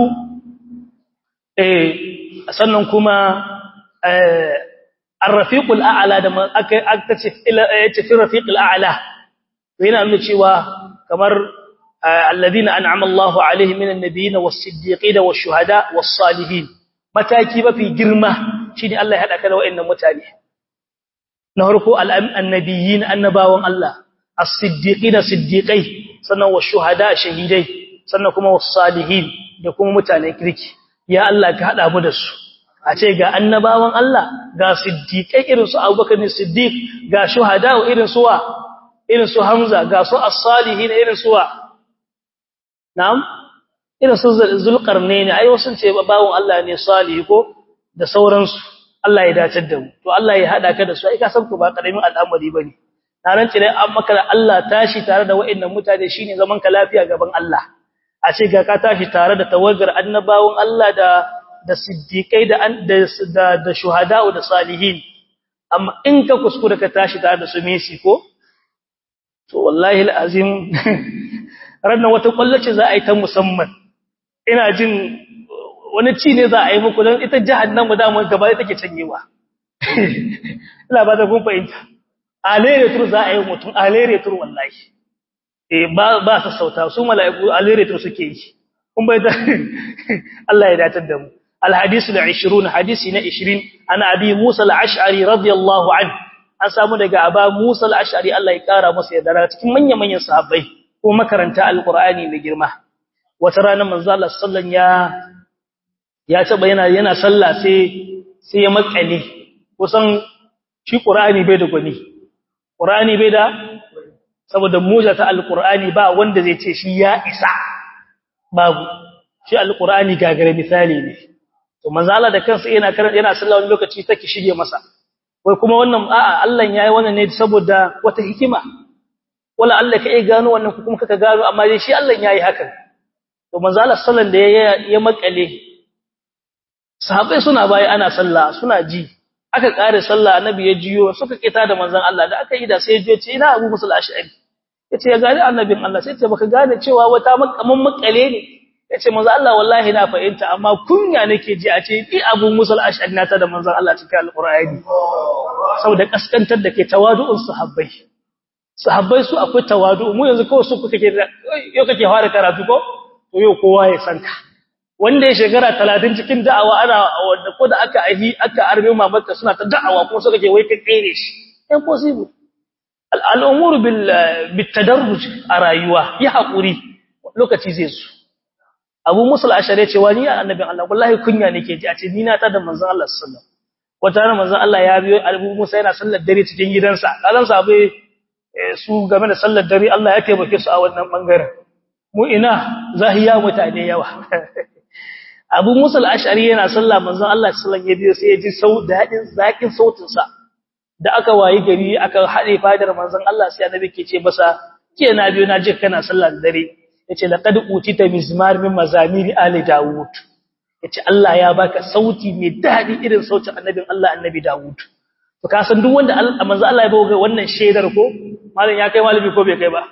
eh sannan kuma eh ar-rafiqul a'la da aka aka ce yace fi rafiqul a'la yana nuna cewa kamar alladhina an'ama Allahu alaihim minan nabiyyin was-siddiqin wash-shuhada was-salihin mataki mafi girma shine Allah ya hada ka da wayannan mutane na farko annabiyyin annabawan Allah as-siddiqina siddiqai sannan wa shuhada shahidai sannan kuma was salihin da kuma mutanen kirki ya Allah ka hada mu da su a ce ga annabawan Allah ga siddiqai irin su Abubakar ne siddiq ga shuhada irin su wa irin su Hamza ga su as-salihin irin su wa na'am irin su zulqarnaini ai wasu ce bawon Allah ne salihi ko da sauransu Allah ya dace da mu to Allah ya hada ka da su ai ka san ku ba karamin al'amari bane na rance dai an maka da Allah tashi tare da wa'annan mutane shine zaman ka lafiya gaban Allah a ce ga ka tashi tare da tawagar annabawan Allah da da siddiqai da da da shuhada da salihin amma in ka kuskura ka tashi tare da su mesi ko to wallahi alazim ranan wata kwallace za a yi ta musamman ina jin wani ci ne za a yi muku don ita jahannamu da mun gaba take canyewa ina ba da kun fahimta alere tur za a yi mutum alere tur wallahi eh ba ba sa sauta su mala'iku alere tur suke yi kun bai da Allah ya datar da mu الحديث العشرون حديثنا 20 أنا أبي موسى الأشعري رضي الله عنه an samu daga aba Musa al-Ash'ari Allah ya kara masa yadda cikin manyan manyan sahabbai ko makaranta alqur'ani mai girma wata rana manzo Allah sallan ya ya taba yana yana sallah sai sai ya makale kusan shi qur'ani bai da gwani qur'ani bai da saboda muja ta alqur'ani ba wanda zai ce shi ya isa babu shi alqur'ani gagare misali ne to manzo Allah da kansa yana karanta yana sallah wani lokaci take shige masa wai kuma wannan a'a Allah yayi wannan ne saboda wata hikima wala Allah kai gano wannan kuma kaka gano amma dai shi Allah yayi hakan to manzo Allah sallan da ya ya makale sahabbai suna bayi ana sallah suna ji aka kare sallah annabi ya jiyo suka kita da manzon Allah da aka yi da sai ya ce ina Abu Musa al-Ash'ari yace ya gane annabin Allah sai ce baka gane cewa wata makaman makale ne yace manzo Allah wallahi na fahimta amma kunya nake ji a ce bi Abu Musa al-Ash'ari nata da manzon Allah cikin Al-Qur'ani saboda kaskantar da ke tawadu'un sahabbai sahabbai su akwai tawadu mu yanzu kawai su kake yau kake fara karatu ko to yau kowa ya san ka wanda ya shekara 30 cikin da'awa ana wanda ko da aka ahi aka arme mamarka suna ta da'awa kuma su kake wai ka tsere shi impossible al'umuru bil bitadarruj a rayuwa ya hakuri lokaci zai zo Abu Musa al-Ashari ce wani ya annabin Allah wallahi kunya nake ji a ce ni na ta da manzon Allah sallallahu alaihi wasallam wata ran manzon Allah ya biyo Abu Musa yana sallar dare cikin gidansa kazan sabai su game da sallar dare Allah ya taimake su a wannan bangaren mu ina zahiya mutane yawa Abu Musa al-Ash'ari yana sallah manzon Allah sallallahu alaihi wasallam ya biyo sai ya ji sau dadin zakin sautin sa da aka wayi gari aka hade fadar manzon Allah sai annabi ke ce masa ke na biyo na ji kana sallar dare yace laqad utita mizmar min mazamiri ali daud yace Allah ya baka sauti mai dadi irin sautin annabin Allah annabi daud to ka san duk wanda manzo Allah ya bawo wannan shedar ko malam ya kai malami ko bai kai ba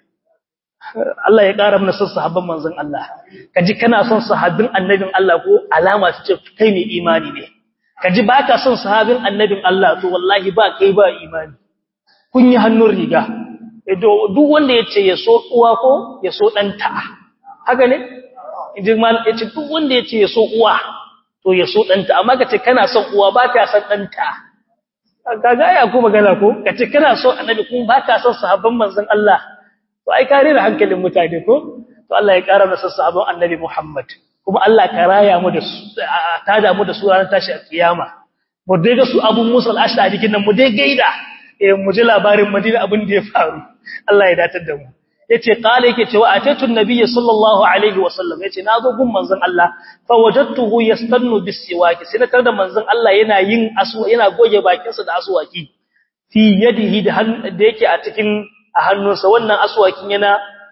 Allah ya ƙara mana son sahabban manzon Allah kaji kana son sahabbin annabin Allah ko alama ta ce kai mai imani ne kaji baka son sahabin annabin Allah to wallahi ba kai ba imani kun yi hannun riga duk wanda yace ya so uwa ko ya so danta haka ne inji mal yace duk wanda yace ya so uwa to ya so danta amma kace kana son uwa baka son danta kaga ya ko magana ko kace kana so annabi kuma baka son sahabban manzon Allah to ai kare da hankalin mutane ko to Allah ya kara masa sahabban annabi Muhammad kuma Allah ka raya mu da su ta da mu da su ranar tashi kiyama mu dai ga su Abu Musa al-Ashari kinan mu dai gaida eh mu ji labarin Madina abin da ya faru Allah ya datar da mu yace qala yake cewa atatu nabiyyi sallallahu alaihi wasallam yace nazo gun manzon Allah fa wajadtuhu yastannu bisiwaki sai na da manzon Allah yana yin asu yana goge bakinsa da aswaki fi yadihi da da yake a cikin a hannunsa wannan aswakin yana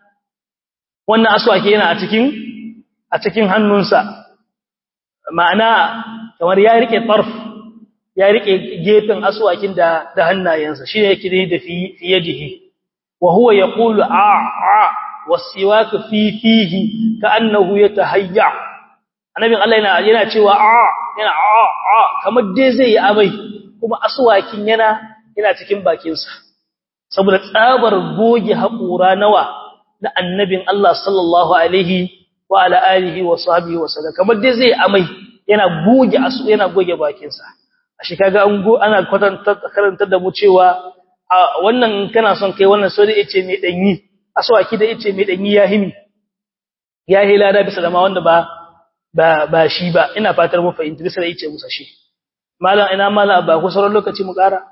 wannan aswaki yana a cikin a cikin hannunsa ma'ana kamar ya rike tarf ya rike gefen aswakin da da hannayensa shine yake da fi yadihi وهو يقول آ آ والسواك في فيه كأنه يتهيع annabin Allah yana yana cewa a yana a a kamar dai zai yi amai kuma aswakin yana yana cikin bakin sa saboda tsabar goge hakura nawa na annabin Allah sallallahu alaihi wa ala alihi wa sahbihi wa sallam kamar dai zai amai yana goge asu yana goge bakin sa a shi kaga an go ana kwatanta karantar da mu cewa wannan kana son kai wannan so da yace mai danyi aswaki da yace mai danyi ya himi ya hila da bisa da ma wanda ba ba ba shi ba ina fatar mu fahimci bisa da yace musa shi malam ina malam ba ku sauran lokaci mu kara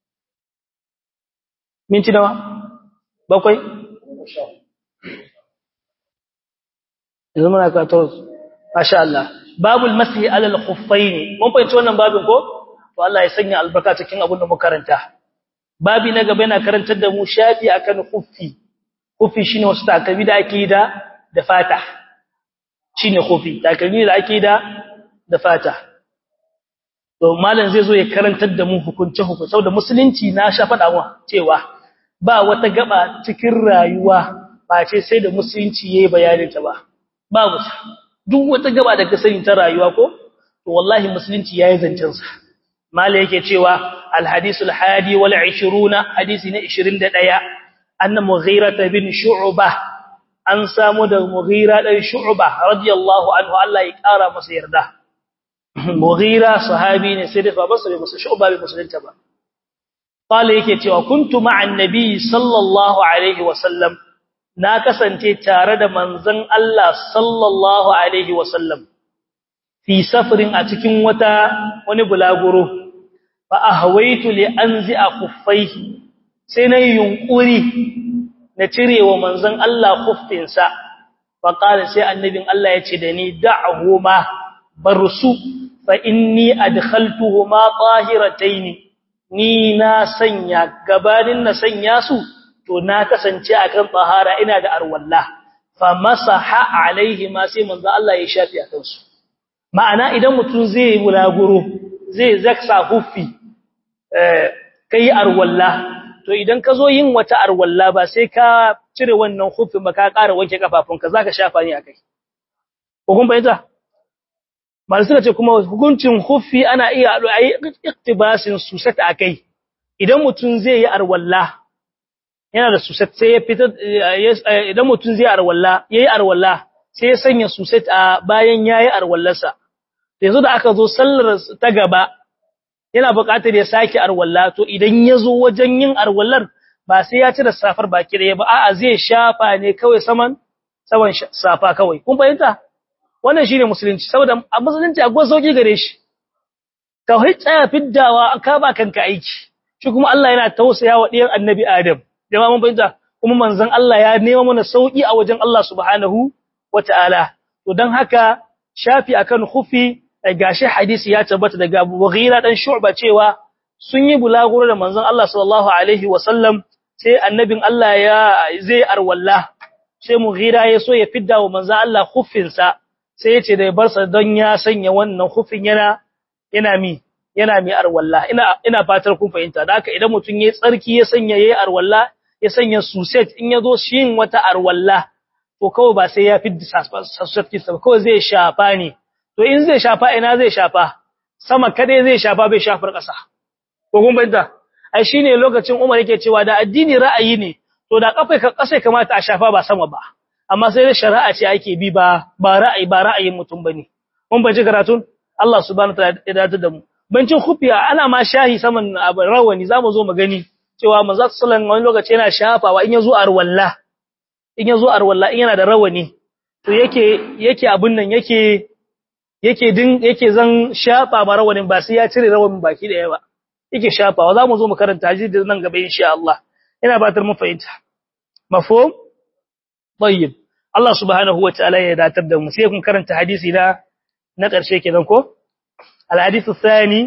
minti nawa bakwai yanzu muna ka to masha Allah babul mashi ala al-khuffaini mun fahimci wannan babin ko to Allah ya sanya albarka cikin abin da mu karanta babi na gaba yana karantar da mu shafi akan khuffi khuffi shine wasu takalmi da ake da da fata shine khuffi takalmi da ake da da fata to malam zai zo ya karantar da mu hukunce hukunce saboda musulunci na sha fada mu cewa ba wata gaba cikin rayuwa ba ce sai da musulunci yayi bayanin ta ba babu duk wata gaba da ka sani ta rayuwa ko to wallahi musulunci yayi zancen sa mala yake cewa alhadisul hadi wal 20 hadisi na 21 anna mughira bin shu'bah an samu da mughira dan shu'bah radiyallahu anhu Allah ya kara masa yarda mughira sahabi ne sai da ba masa musu shu'bah bi musulunta ba qala yake cewa kuntu ma'an nabi sallallahu alaihi wa sallam na kasance tare da manzon Allah sallallahu alaihi wa sallam fi safarin a cikin wata wani bulaguro fa ahwaitu li anzi'a khuffaihi sai na yunkuri na cirewa manzon Allah khuffinsa fa qala sai annabin Allah ya ce da ni da'huma barsu fa inni adkhaltuhuma tahiratayn ni na sanya gabanin na sanya su to na kasance akan tahara ina da arwalla fa masaha alaihi ma sai manzon Allah ya shafi akan su ma'ana idan mutum zai bulaguro zai zaksa huffi kai arwalla to idan ka zo yin wata arwalla ba sai ka cire wannan huffin ba ka ƙara wanke kafafunka zaka shafa ne akai hukun bayyana malai suka ce kuma hukuncin huffi ana iya ayi iktibasin susat akai idan mutum zai yi arwalla yana da susat sai ya fitar idan mutum zai arwalla yayi arwalla sai ya sanya susat a bayan yayi arwallarsa yanzu da aka zo sallar ta gaba yana buƙatar ya sake arwalla to idan ya zo wajen yin arwallar ba sai ya cire safar baki da ba a'a zai shafa ne kawai saman saman safa kawai kun fahimta wannan shine musulunci saboda a musulunci akwai sauki gare shi ka tsaya fiddawa ka ba kanka aiki shi kuma Allah yana tausaya wa ɗiyan annabi Adam jama'a mun fahimta kuma manzon Allah ya nema mana sauki a wajen Allah subhanahu wataala to dan haka shafi akan khufi gashi hadisi ya tabbata daga Abu Mughira dan Shu'ba cewa sun yi bulaguro da manzon Allah sallallahu alaihi wasallam sai annabin Allah ya zai arwalla sai Mughira ya so ya fidda wa manzon Allah khuffin sa sai ya ce da bar sa don ya sanya wannan khuffin yana yana mi yana mi arwalla ina ina fatar kun fahimta da haka idan mutun yayi tsarki ya sanya yayi arwalla ya sanya suset in yazo shin wata arwalla to kawai ba sai ya fidda suset kinsa kawai zai shafa ne to in zai shafa ina zai shafa sama kadai zai shafa bai shafar ƙasa ko kun bayyana ai shine lokacin Umar yake cewa da addini ra'ayi ne to da kafai ka ƙasa kamata a shafa ba sama ba amma sai da shari'a ce ake bi ba ba ra'ayi ba ra'ayin mutum bane mun bace karatun Allah subhanahu wataala ya dace da mu bancin khufiya ana ma shahi saman rawani zamu zo mu gani cewa manzo sallallahu wani lokaci yana shafawa in yazo arwalla in yazo arwalla in yana da rawani to yake yake abun nan yake yake din yake zan shafa ba rawanin ba sai ya cire rawanin baki da yawa yake shafawa zamu zo mu karanta hadisi nan gaba insha Allah ina batar mu fahimta mafhum tayyib Allah subhanahu wa ta'ala ya datar da mu sai kun karanta hadisi na na karshe kenan ko al hadithu thani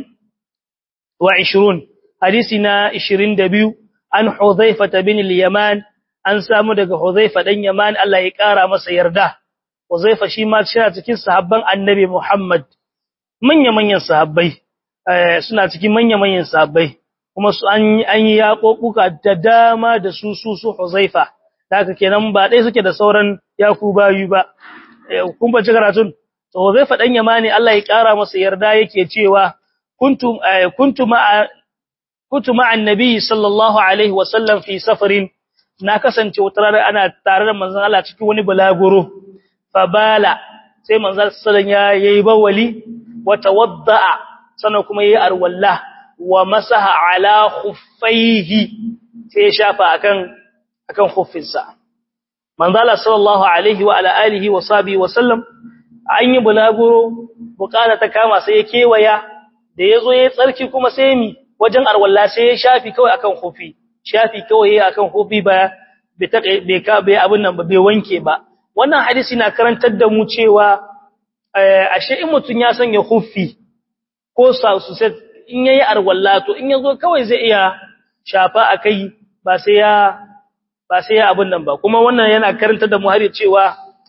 wa 20 hadisi na 22 an hudhaifa bin al yaman an samu daga hudhaifa dan yaman Allah ya kara masa yarda Uzaifa shi ma yana cikin sahabban Annabi Muhammad manya-manyan sahabbai suna cikin manya-manyan sahabbai kuma su an an yi yakokuka da dama da su su su Uzaifa haka kenan ba dai suke da sauran yakubayu ba kun ba karatun to Uzaifa dan Yamani Allah ya kara masa yarda yake cewa kuntum kuntum ma'a kuntum ma'a annabi sallallahu alaihi wasallam fi safarin na kasance wata rana ana tare da manzon Allah cikin wani bulaguro fabala sai manzal sallan ya yayi bawali wa tawaddaa sannan kuma yayi arwalla wa masaha ala khuffaihi sai ya shafa akan akan khuffinsa manzala sallallahu alaihi wa ala alihi wa sahbihi wa sallam an yi bulaguro bukata ta kama sai ya kewaya da yazo yayi tsarki kuma sai mi wajen arwalla sai ya shafi kawai akan khuffi shafi kawai akan khuffi ba bai ka bai abin nan ba bai wanke ba wannan hadisi na karantar da mu cewa ashe in mutun ya sanya khuffi ko sa su sai in yayi arwalla to in yazo kawai zai iya shafa akai ba sai ya ba sai ya abun nan ba kuma wannan yana karanta da mu har cewa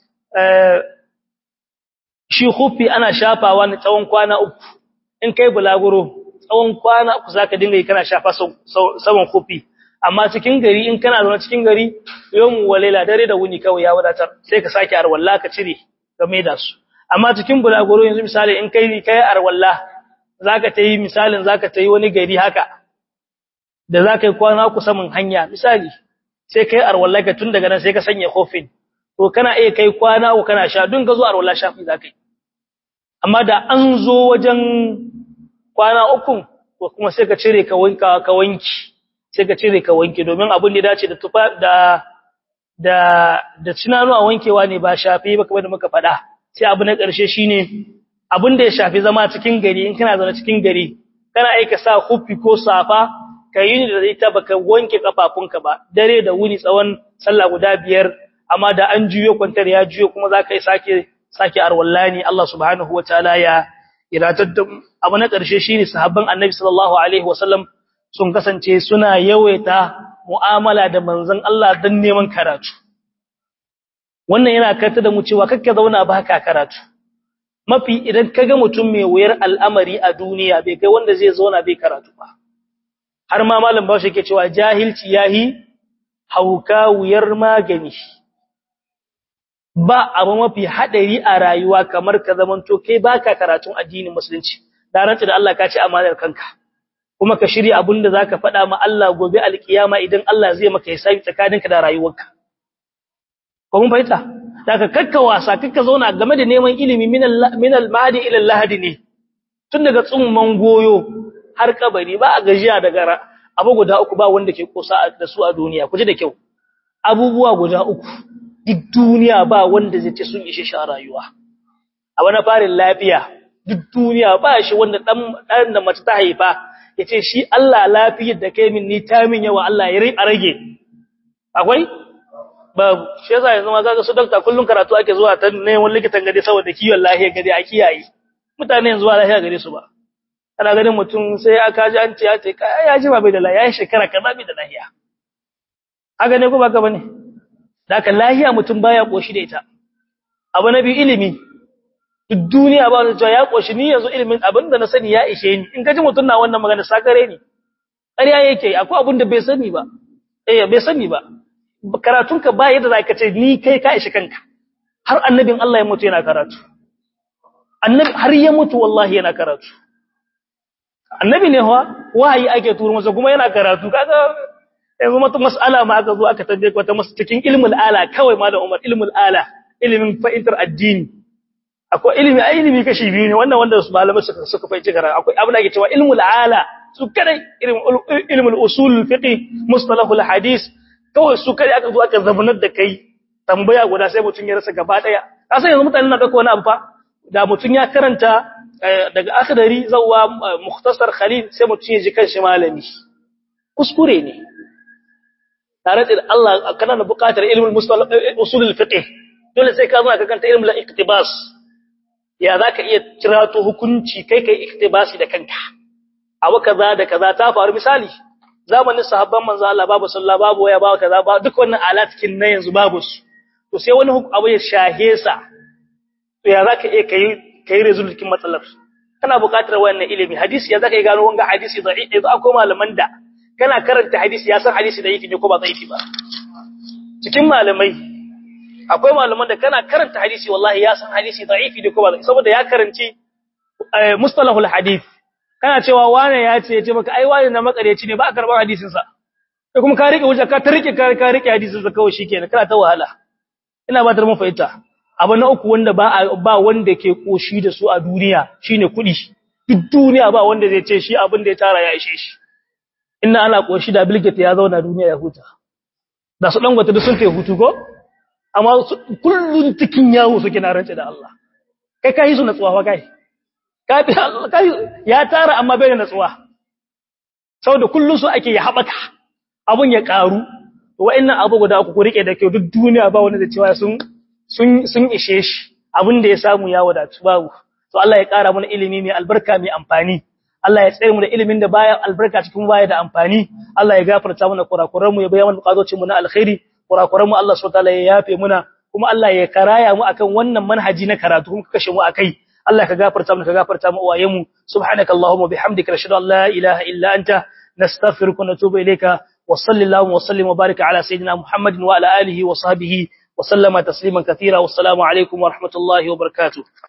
shi khuffi ana shafawa ne tsawon kwana uku in kai bulaguro tsawon kwana uku zaka dinga yi kana shafa saman khuffi amma cikin gari in kana zaune cikin gari yawmu walaila dare da wuni kawai ya wadatar sai ka sake arwalla ka cire ka maida su amma cikin bulaguro yanzu misali in kai kai arwalla zaka tayi misalin zaka tayi wani gari haka da zaka yi kwana uku saman hanya misali sai kai arwalla ka tun daga nan sai ka sanya kofin to kana iya kai kwana uku kana sha dun ga zo arwalla shafi zakai amma da an zo wajen kwana uku to kuma sai ka cire ka wanka ka wanki sai ka cire ka wanke domin abin da dace da tufa da da da tunanu a wankewa ne ba shafi ba kamar da muka faɗa sai abu na ƙarshe shine abin da ya shafi zama cikin gari in kana zaune cikin gari kana aika sa huffi ko safa ka yi da ita baka wanke kafafunka ba dare da wuni tsawon sallah guda biyar amma da an juyo kwantar ya juyo kuma za ka yi sake sake arwallani Allah subhanahu wataala ya iratar da abu na ƙarshe shine sahabban annabi sallallahu alaihi wasallam sun kasance suna yawaita mu'amala da manzon Allah don neman karatu wannan yana karta da mu cewa kakka zauna ba ka karatu mafi idan kaga mutum mai wuyar al'amari a duniya bai kai wanda zai zauna bai karatu ba har ma malam Bahaushe yake cewa jahilci yahi hauka wuyar magani ba abu mafi hadari a rayuwa kamar ka zamanto kai baka karatun addinin musulunci da rantsa da Allah ka ci amanar kanka kuma ka shirya abinda zaka faɗa ma Allah gobe alkiyama idan Allah zai maka hisabi tsakaninka da rayuwarka ko mun fahimta daga kakka wasa kakka zauna game da neman ilimi min al-mahdi ila al-lahdi ne tun daga tsumman goyo har kabari ba a gajiya daga abu guda uku ba wanda ke kosa da su a duniya kuje da kyau abubuwa guda uku duk duniya ba wanda zai ce sun ishe shi a rayuwa a wani farin lafiya duk duniya ba shi wanda dan da mace ta haifa yace shi Allah lafiyar da kai min ni ta min yawa Allah ya rage akwai babu shi yasa yanzu ma kaga su dokta kullun karatu ake zuwa ta neman likitan gade saboda kiwon lafiya gade a kiyaye mutane yanzu ba lafiya gare su ba kana ganin mutum sai aka ji an ce ya ce kai ya ji ba bai da lafiya ya shekara kaza bai da lafiya haka ne ko baka bane daka lafiya mutum baya koshi da ita abu na biyu ilimi duk duniya ba wanda ya koshi ni yanzu ilimin abin da na sani ya ishe ni in ka ji mutum na wannan magana sakare ne ƙarya yake akwai abin da bai sani ba eh bai sani ba karatunka ba yadda za ka ce ni kai ka ishi kanka har annabin Allah ya mutu yana karatu annabi har ya mutu wallahi yana karatu annabi ne wa wahayi ake turo masa kuma yana karatu kaga yanzu mata mas'ala ma aka zo aka tambaye wata masa cikin ilmul ala kawai malam Umar ilmul ala ilimin fa'intar addini akwai ilimi ai ilimi kashi biyu ne wannan wanda su malamai suka suka fahimci karatu akwai abin da ake cewa ilmul ala su kadai ilmul usul fiqh mustalahul hadith kawai su kai aka zo aka zabunar da kai tambaya guda sai mutun ya rasa gaba daya kasan yanzu mutanen na dauko wani abu fa da mutun ya karanta daga akhdari zawwa mukhtasar khalil sai mutun ya ji kanshi malami kuskure ne tare da Allah kana da buƙatar ilmul mustalah usulul fiqh dole sai ka zo ka kanta ilmul iqtibas ya zaka iya kirato hukunci kai kai iqtibasi da kanka abu kaza da kaza ta faru misali zamanin sahabban manzo Allah babu sallah babu waya babu kaza ba duk wannan alatkin na yanzu babu su to sai wani abu ya shahe sa to ya zaka iya kai kai resolution matsalar kana buƙatar wannan ilimi hadisi ya zaka iya gano wanga hadisi da'if idan akwai malaman da kana karanta hadisi ya san hadisi da yake ne ko ba zaifi ba cikin malamai akwai malaman da kana karanta hadisi wallahi ya san hadisi da'ifi ne ko ba saboda ya karanci mustalahul hadith kana cewa wane ya ce ce maka ai wane na makareci ne ba a karbar hadisin sa sai kuma ka rike wuce ka ta rike ka rike hadisin sa kawai shikenan kana ta wahala ina ba ta mun fahimta abu na uku wanda ba ba wanda ke koshi da su a duniya shine kudi duk duniya ba wanda zai ce shi abin da ya tara ya ishe shi inna ana koshi da bilgate ya zauna duniya ya huta da su dangwata duk sun kai hutu ko amma kullun cikin yawo suke na rance da Allah kai kai su natsuwa wa kai kai ya tara amma bai da natsuwa saboda kullun su ake ya habaka abun ya karu wa'annan abu guda uku ku rike da kyau duk duniya ba wanda da cewa sun sun sun ishe shi abin da ya samu ya wadatu babu to Allah ya kara mana ilimi mai albarka mai amfani Allah ya tsare mu da ilimin da baya albarka cikin baya da amfani Allah ya gafarta mana kurakuran mu ya bayyana bukatocin mu na alkhairi kurakuran mu Allah subhanahu wataala ya yafe muna kuma Allah ya karaya mu akan wannan manhaji na karatu kuma kashe mu akai Allah ka gafarta mu ka gafarta mu uwayen mu subhanakallahumma bihamdika nashhadu an la ilaha illa anta nastaghfiruka wa natubu ilayka wa sallallahu wa sallim wa baraka ala sayidina muhammadin wa ala alihi wa sahbihi wa sallama tasliman katira wassalamu alaikum wa rahmatullahi wa barakatuh